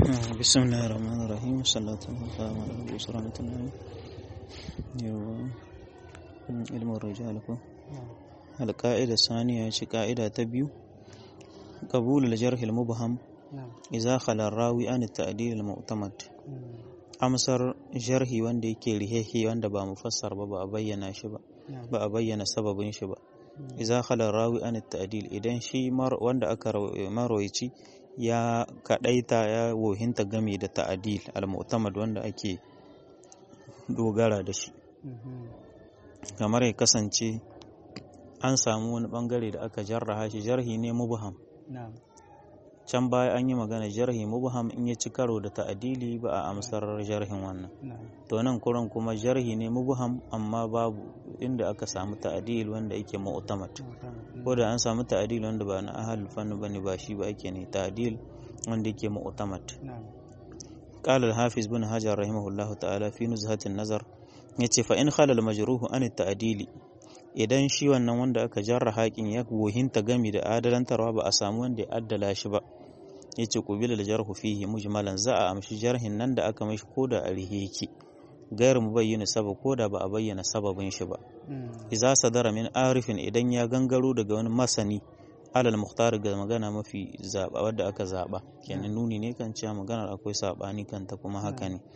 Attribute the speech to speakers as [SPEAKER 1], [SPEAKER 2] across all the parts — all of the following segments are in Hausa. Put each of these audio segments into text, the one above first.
[SPEAKER 1] بسم الله الرحمن الرحيم صلاة الله على النبي صلى الله علم الرجال القاعدة الثانية قاعدة تبيو قبول الجرح المبهم إذا خلا الراوي عن التعديل المعتمد amsar jarhi wanda yake rihehi wanda ba mufassar ba ba a bayyana shi ba ba a bayyana sababin shi ba idza khala rawi an ta'dil idan shi wanda aka marwayi ya kadaita ya wohinta game da ta'adil al-mu'tamad wanda ake dogara da shi kamar ya kasance an samu wani bangare da aka jarraha shi jarhi ne mubham can baya an yi magana jarhi mubham in ya ci karo da ta'adili ba a amsar jarhin wannan to nan kuran kuma jarhi ne mubham amma babu inda aka samu ta'adil wanda yake mu'tamad ko da an samu ta'adil wanda ba na ahlul fanni bane ba shi ba ake ne ta'adil wanda yake mu'tamad قال الحافظ بن حجر رحمه الله تعالى في نزهة النظر yace fa in khalal majruhu an ta'dili idan shi wannan wanda aka jarra haƙin ya wohinta gami da adalantarwa ba a samu wanda ya addala shi ba yace qubila jarhu fihi mujmalan za a amshi jarhin nan da aka mishi koda a rihe yake gairu mubayyin sabab koda ba a bayyana sababin shi ba idza sadara min arifin idan ya gangaro daga wani masani alal muhtar ga magana mafi zaba wadda aka zaba kenan nuni ne kan cewa maganar akwai sabani kanta kuma haka ne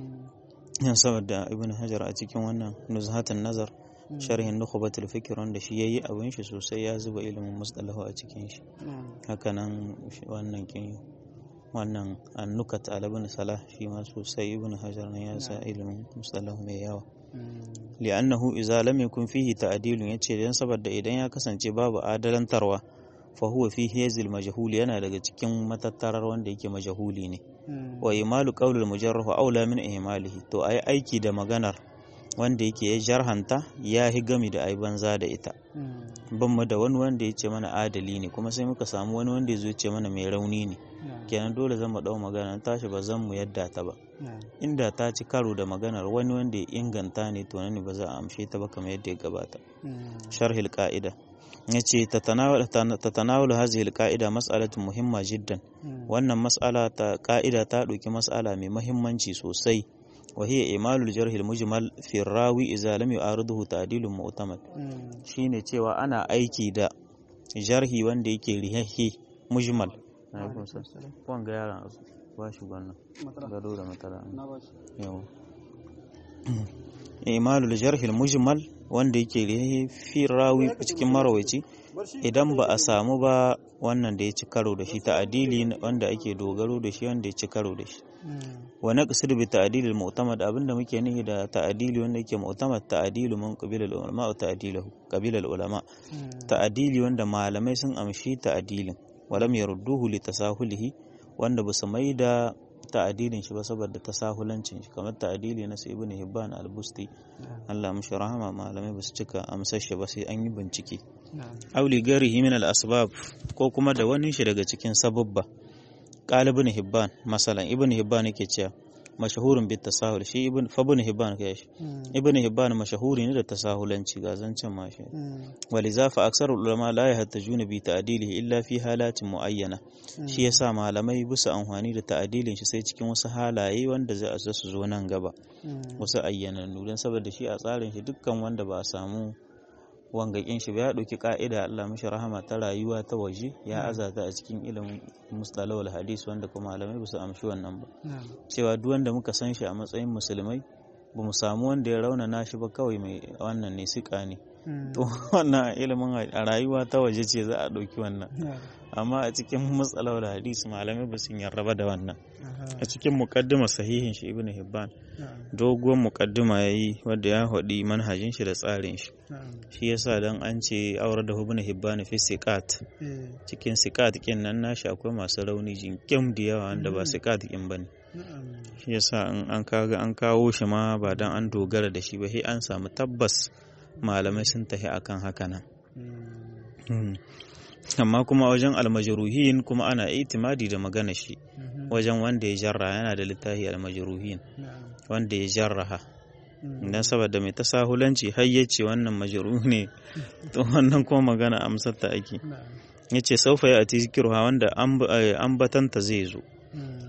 [SPEAKER 1] yan saboda ibn hajar a cikin wannan nuzhatun nazar sharhin nukhbatul fikr wanda shi yayi abin shi sosai ya zuba ilimin mustalahu a cikin shi hakanan wannan kin wannan annukat ala ibn salah shi ma sosai ibn hajar ne ya sa ilimin mustalahu mai yawa li'annahu idza lam yakun fihi ta'dilun yace dan saboda idan ya kasance babu adalantarwa fa huwa fi hazil majhul yana daga cikin matattarar wanda yake majhuli ne wa imalu qawlul mujarrah aula min ihmalihi to ai aiki da maganar wanda yake ya jarhanta ya hi gami da ai banza da ita ban mu da wani wanda ya ce mana adali ne kuma sai muka samu wani wanda ya zo ce mana mai rauni ne kenan dole zan mu dau magana tashi ba zan mu yadda ta ba inda ta ci karo da maganar wani wanda ya inganta ne to ne ba za a amshe ta ba kamar yadda ya gabata sharhil qa'ida yace tatanawul hadhihi alqa'ida mas'alatun muhimma jiddan wannan mas'ala ta qa'ida ta ɗauki mas'ala mai muhimmanci sosai وهي إمال الجرح المجمل في الراوي إذا لم يعارضه تعديل معتمد shine cewa ana aiki da jarhi wanda yake rihahi mujmal wanga yaran ba shi wannan gado da matala yau imalul jarhi mujmal wanda yake rihahi fi rawi cikin marawaici idan ba a samu ba wannan da ya ci karo da shi ta'adili wanda ake dogaro da shi wanda ya ci karo da shi wa naqsid bi ta'dil al mu'tamad abinda muke nihi da ta'dili wanda yake mu'tamad ta'dilu man qabila al ulama wa ta'diluhu qabila al ulama ta'dili wanda malamai sun amshi ta'dilin wa lam yarudduhu li tasahulihi wanda basu maida ta'adilin shi ba saboda tasahulancin shi kamar ta'adili na ibn hibban al-busti Allah mishi rahama malamai basu cika amsar shi ba sai an yi bincike auli garihi min al-asbab ko kuma da wani shi daga cikin sababba qala ibn hibban masalan ibn hibban yake cewa mashahurun bit tasahul shi ibn fa ibn hibban kai shi ibn hibban mashahuri ne da tasahulanci ga zancen ma shi waliza fa aksarul ulama la yahtajuna bi ta'dilihi illa fi halatin muayyana shi yasa malamai bisa amfani da ta'dilin shi sai cikin wasu halaye wanda za su zo nan gaba wasu ayyanannu dan saboda shi a tsarin shi dukkan wanda ba a samu wangakin shi ya ɗauki ka'ida Allah mishi rahama ta rayuwa ta waje ya azata a cikin ilimin mustalawal hadis wanda kuma malamai ba su amshi wannan ba cewa duk wanda muka san shi a matsayin musulmai ba mu samu wanda ya raunana shi ba kawai mai wannan ne sika ne to wannan ilimin a rayuwa ta waje ce za a ɗauki wannan amma a cikin mustalawal hadis malamai ba su yarraba da wannan a cikin muqaddima sahihin shi ibnu hibban doguwar muqaddima yayi wanda ya hadi manhajin shi da tsarin shi shi yasa dan an ce aure da ibnu hibban fi siqat cikin siqat kin nan nashi akwai masu rauni jinkim da yawa wanda ba siqat kin bane shi yasa in an kaga an kawo shi ma ba dan an dogara da shi ba sai an samu tabbas malamai sun tafi akan haka nan amma kuma wajen almajruhin kuma ana itimadi da magana shi wajen wanda ya jarra yana da littafi almajruhin wanda ya jarraha dan saboda mai tasahulanci har yace wannan majruh ne to wannan kuma magana amsar ta ake yace saufa ya ati zikruha wanda ambatanta zai zo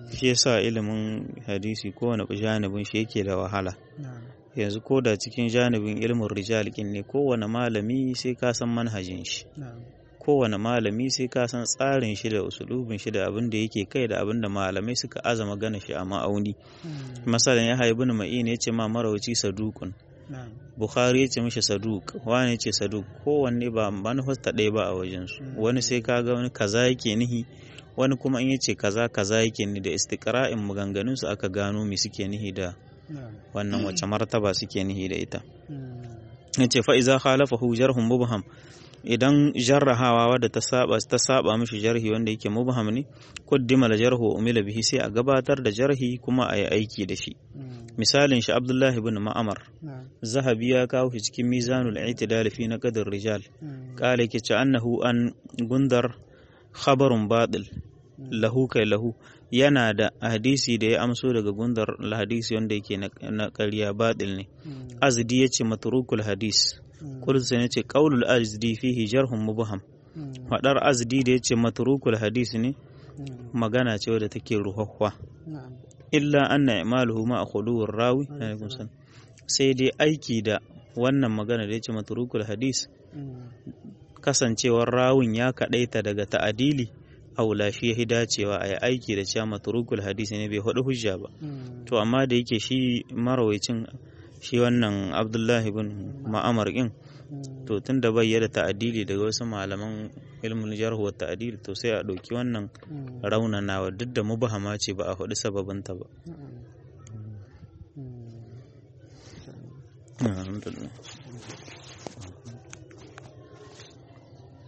[SPEAKER 1] shi yasa ilimin hadisi kowane janibin shi yake da wahala yanzu ko da cikin janibin ilimin rijal ne kowane malami sai ka san manhajin shi kowane malami sai ka san tsarin shi da usulubin shi da abin da yake kai da abin da malamai suka azama gana shi a ma'auni masalan ya haibu ma'in ya ce ma marauci sadukun bukhari ya ce mishi saduk wani ya ce saduk kowanne ba manufar ta ɗaya ba a wajensu wani sai ka ga wani kaza yake nihi wani kuma in ya ce kaza kaza yake ni da istiqra'in maganganun su aka gano me suke nihi da wannan wace martaba suke nihi da ita ya ce fa'iza khalafahu jarhun mubham idan jarrahawa wadda ta saba ta saba mishi jarhi wanda yake mubham ne kuddima la jarhu umila bihi sai a gabatar da jarhi kuma a yi aiki da shi misalin shi abdullahi ibn ma'amar zahabi ya kawo shi cikin mizanul i'tidal fi naqdir rijal qala yake ce annahu an gundar khabarun batil lahu kai lahu yana da hadisi da ya amso daga gundar hadisi wanda yake na ƙarya batil ne azdi yace matrukul hadis kulsa ne ce qaulul azdi fihi jarhun mubham fadar azdi da yace matrukul hadis ne magana ce wadda take ruhahwa illa anna imaluhu ma khuluwur rawi sai dai aiki da wannan magana da yace matrukul hadis kasancewar rawun ya kadaita daga ta'adili aula shi ya dacewa a yi aiki da cewa matrukul hadisi ne bai hudu hujja ba to amma da yake shi marawacin shi wannan abdullahi bin ma'amar ɗin to tun da bai da ta'adili daga wasu malaman ilmin jarh wa ta'adili to sai a ɗauki wannan raunanawa duk da mubahama ce ba a faɗi sababinta ba alhamdulillah